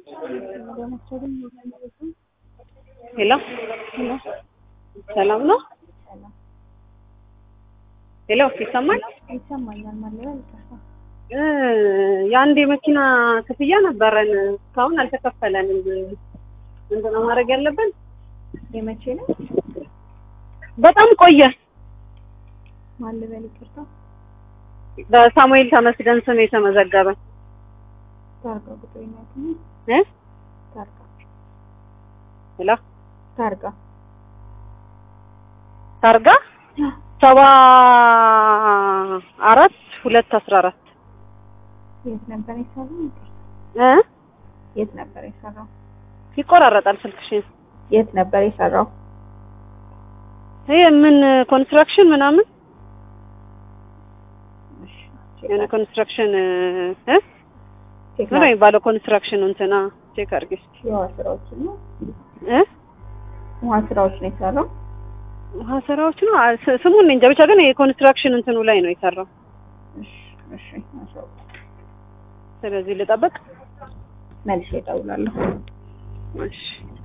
ሄሎ ሰላም ነው? ሄሎ ይሰማል? ይሰማኛል ማለት ነው። ይቅርታ። እ የአንድ የመኪና ክፍያ ነበረን እስካሁን አልተከፈለንም። ምንድን ነው ማድረግ ያለብን? የመቼ ነው? በጣም ቆየ። ማን ልበል? ይቅርታ። በሳሙኤል ተመስገን ስም የተመዘገበ ታርጋ ቁጥር ነው እ ታርጋ ሄሎ ታርጋ ታርጋ ሰባ አራት ሁለት አስራ አራት የት ነበር የሰራው? ይቅርታ። እ የት ነበር የሰራው? ይቆራረጣል ስልክሽን። የት ነበር የሰራው? ይሄ ምን ኮንስትራክሽን ምናምን እሺ፣ የሆነ ኮንስትራክሽን እ ቼክ ምን ነው የሚባለው ኮንስትራክሽን እንትና ቼክ አድርጊ እስኪ የውሃ ስራዎችን ነው እ ውሃ ስራዎች ነው የሰራው። ውሃ ስራዎች ነው አ- ስ- ስሙን እንጃ ብቻ ግን የኮንስትራክሽን እንትኑ ላይ ነው የሰራው። እሺ፣ እሺ፣ አሻው ስለዚህ ልጠብቅ። መልሼ እደውላለሁ። እሺ